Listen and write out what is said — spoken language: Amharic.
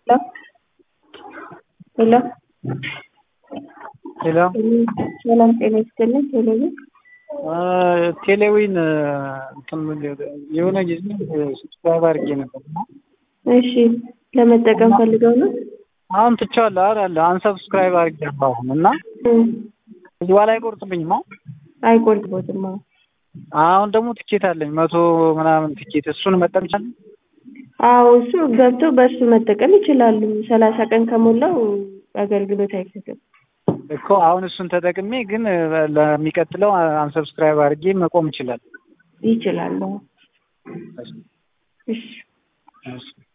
ሄሎ ሄሎ ሰላም ጤና ይስጥልኝ። ቴሌቪዥን ቴሌዊን እንትን የሆነ ጊዜ ስብሰባ አድርጌ ነበር እና እሺ ለመጠቀም ፈልገው ነው? አሁን ትቼዋለሁ አይደል አንሰብስክራይብ አድርጌያለሁ አሁን እና እም፣ እዚህ በኋላ አይቆርጥብኝም አሁን አይቆርጥቦትም። አዎ አሁን ደግሞ ትኬት አለኝ መቶ ምናምን ትኬት እሱን መጠቀም ይቻላል አዎ እሱ ገብቶ በእሱ መጠቀም ይችላሉ። ሰላሳ ቀን ከሞላው አገልግሎት አይሰጥም። እኮ አሁን እሱን ተጠቅሜ ግን ለሚቀጥለው አንሰብስክራይብ አድርጌ መቆም ይችላል ይችላሉ። እሺ እሺ